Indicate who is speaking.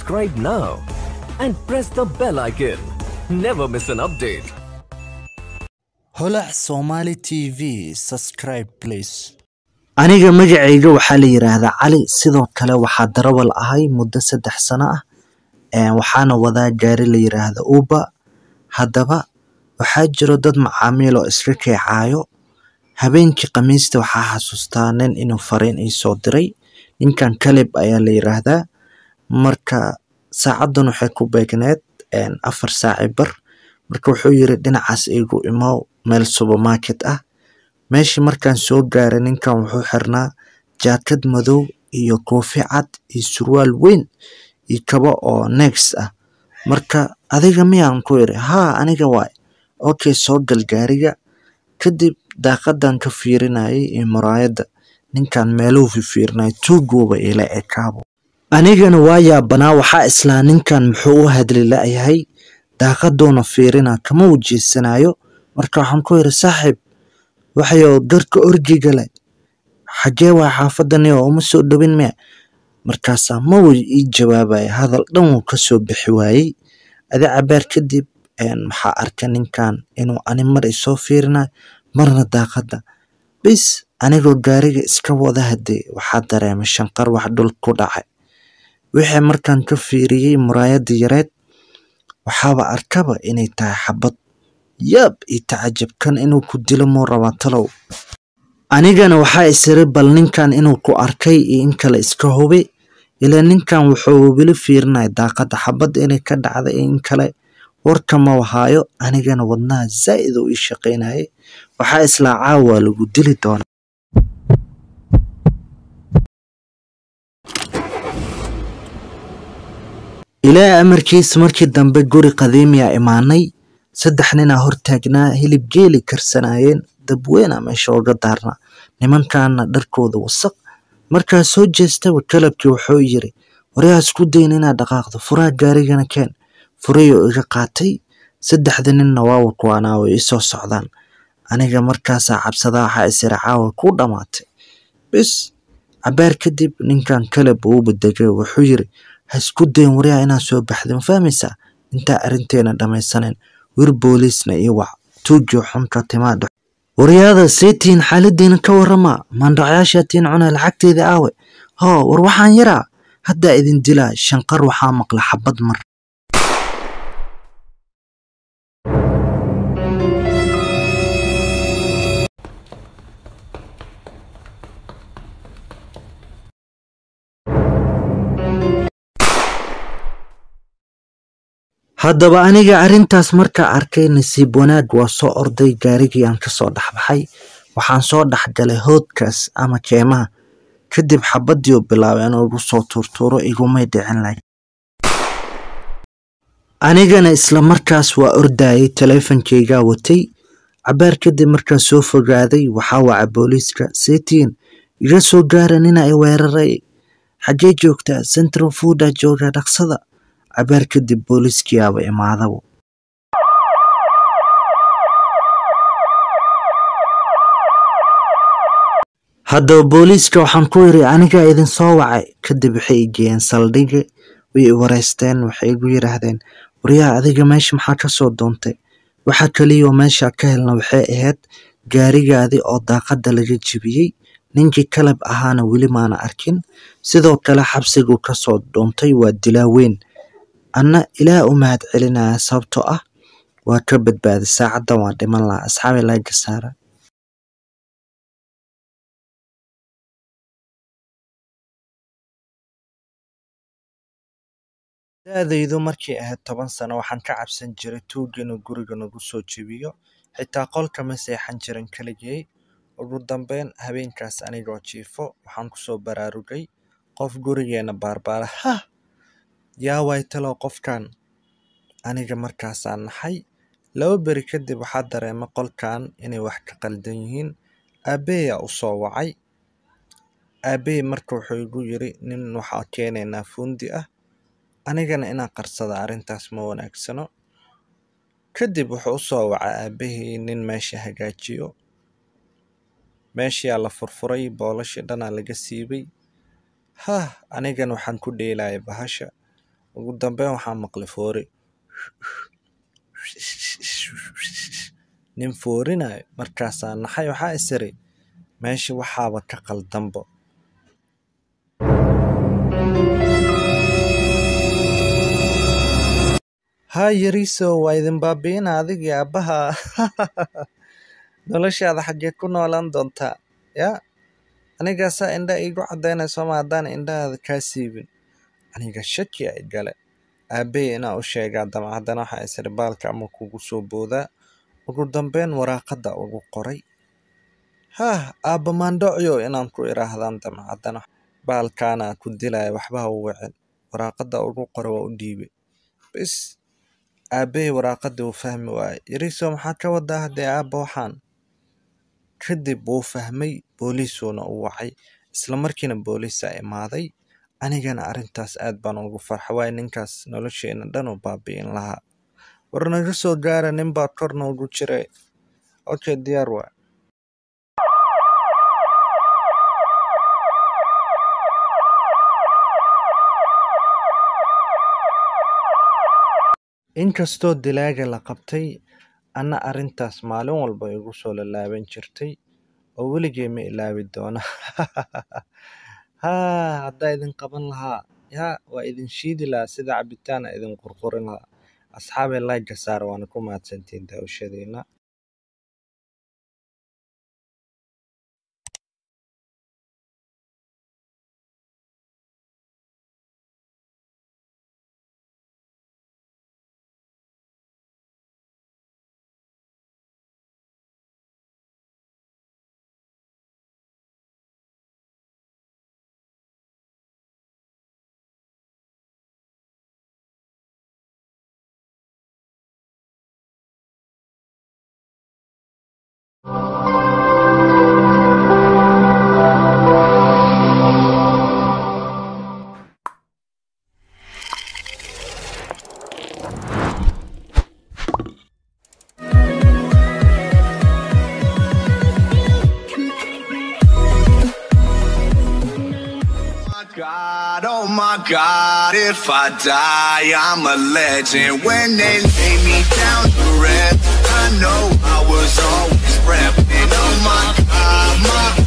Speaker 1: subscribe now and press the bell icon. Never miss an update.
Speaker 2: holac somali tv subscribe please aniga magacayga waxaa la yiraahdaa cali sidoo kale waxaa darawal ahay muddo saddex sano ah Een, waxaana wadaa gaari la yiraahdo uber haddaba waxaa jiro dad macaamiil oo iska keecaayo habeenkii khamiista waxaa xasuustaa nin inuu fariin ii soo diray ninkan kalib ayaa la yiraahdaa marka saacadan waxay ku beegneed een, afar saaci bar marka wuxuu yiri dhinacaas igu imow meel supermarket ah meeshii markaan soo gaaray ninkan wuxuu xirnaa jaakad madow iyo koofi cad iyo surwaal weyn iyo kabo oo next ah marka adiga miyaan ku iri haa aniga waay okay soo gal gaariga kadib daaqadan ka fiirinayay iyo muraayadda ninkan meeluu fifiirinay tuuguuba ila ekaabo anigana waa yaabanaa waxaa islaa ninkan muxuu u hadli la'yahay daaqaduuna fiirina kama wejeysanaayo marka waxaan ku iri saaxiib waxayo garka orgiga leh xagee waa xaafadani oo uma soo dhowin miya markaasaa ma way ii jawaabaya hadal dhan wuu kasoo bixi waayey adi cabaar kadib een, waxaa arka ninkan inuu ani mar isoo fiirinayo marna daaqada bis anigoo gaariga iska wada hadee waxaa dareemay shanqar wax dhul ku dhacay wixii markaan ka fiiriyey muraayada yareed waxaaba arkaba inay tahay xabad yaab iyo tacajabkan inuu ku dilo muu rabaa talow anigana waxaa isiri bal ninkan inuu ku arkay iyo in kale iska hubi ilaa ninkan wuxuu weli fiirinaya daaqada xabad inay ka dhacda iyo in kale warka ma wahaayo anigana wadnaha zaa'id uu ii shaqaynayay waxaa islaa caawa lagu dili doonaa ilaa amarkiis markii dambe guri qadiimiya imaanay saddex ninaa hortaagnaa hilib geeli karsanayeen dabweyna meesha uga daarnaa nimankaana dharkooda wasaq markaa soo jeestaba kalabkii wuxuu yiri waryaa isku dayn inaad dhaqaaqdo furaha gaarigana keen furayoo iga qaatay saddexda ninna waawa kuwaanaa way isoo socdaan aniga markaasaa cabsadaa waxaa isiri caawa ku dhammaatay bis cabaar kadib ninkan kalab uu badegay wuxuu yiri ha isku dayn waryaa inaad soo baxda ma fahmaysaa intaa arrinteena dhammaysaneyn wir booliisna iyo wac tuujiyo xunka timaadho waryaada seetiin xaaladiina ka warama maandhacyaashaatiin cuna lacagteeda aawe hoo war waxaan yaraa haddaa idin dilaa shanqar waxaa maqla xabad mar haddaba aniga arrintaas markaa arkay nasiib wanaag waa soo orday gaarigii aan kasoo dhexbaxay waxaan soo dhexgalay hoodkaas ama keemaha kadib xabadii u bilaabay inuu igu soo tuurtuuro igumay dhicin lahayn anigana isla markaas waa ordayay taleefankaygaa watay cabaar kadib markaa soo fogaaday waxaa waca booliiska seetiin iga soo gaara nina i weeraray xaggee joogtaa central fooda jooga dhaqsada cabaar kadib booliiskiyaaba imaadaba haddaba booliiska waxaan ku yiri anigaa idin soo wacay kadib waxay i geeyeen saldhiga way i wareysteen waxay igu yiraahdeen waryaa adiga meesha maxaa ka soo doontay waxa kaliya oo meesha ka helna waxay ahayd gaarigaadii oo daaqada laga jebiyey ninkii kalab ahaana weli maana arkin sidoo kale xabsiguu kasoo doontay waa dilaa weyn anna ilaah u mahad celinaya sababtoo ah waa ka badbaaday saacadan waa dhiman lahaa asxaabi laga saara da-daydu markay ahayd toban sano waxaan ka cabsan jiray tuuga inuu guriga nagu soo jebiyo xitaa qolka ma seexan jirin keligay ugu dambeyn habeenkaas anigoo jiifo waxaan kusoo baraarugay qof gurigeena baarbaara hah yaa waay talow qofkan aniga markaasaan naxay laba beri kadib waxaa dareemay qolkan inay wax ka qaldan yihiin aabbeeyaa u soo wacay aabbey marka wuxuu igu yiri nin waxaa keenaynaa fuundi ah anigana inaan qarsada arrintaas ma wanaagsano kadib wuxuu u soo wacay aabbahii nin meesha hagaajiyo meeshiyaa la furfuray boolashii dhanaa laga siibay hah anigan waxaan ku dheelaya bahasha ugu dambeyn waxaa maqlay foori nin foorinayo markaasaa naxay waxaa isiri meesha waxaaba ka qaldanbo haa yariiso waa idin baabi'ina adigii aabbaha noloshaada xaggee ku noolaan doontaa yaa anigaasaa indha iigu caddaynayso ma haddaan indhahaada kaa siibin aniga shaki ay gale aabbey inaa u sheegaa damcaddana waxaa isiri baalka ama kugu soo boodaa ugu dambeyn waraaqadda ugu qoray haah aabba maandhocyo inaan ku idhaahdaan damcaddana baalkaana ku dilaya waxba ha u wicin waraaqadda ugu qora waa u dhiibay bis aabbey waraaqaddii uu fahmi waayey yariiso maxaa ka wadaa haddee aabba waxaan kadib wuu fahmay booliisuuna u wacay isla markiina booliisaa imaaday anigana arrintaas aad baan ugu farxa waayo ninkaas nolosheena dhan u baabi'in lahaa war naga soo gaara nin baa kor noogu jiray okay diyaar waa inkastoo dilaaga la qabtay anna arrintaas maalin walba igu soo lalaaban jirtay oo weligay ma ilaawi doona haa haddaa idin qaban lahaa yaa waa idin shiidi lahaa sida cabitaana idin qurqurin lahaa asxaabay laagga saar waana ku mahadsantiin daawashadiina
Speaker 3: God, oh my God, if I die, I'm a legend. When they lay me down to rest, I know I was always repping. Oh my God, my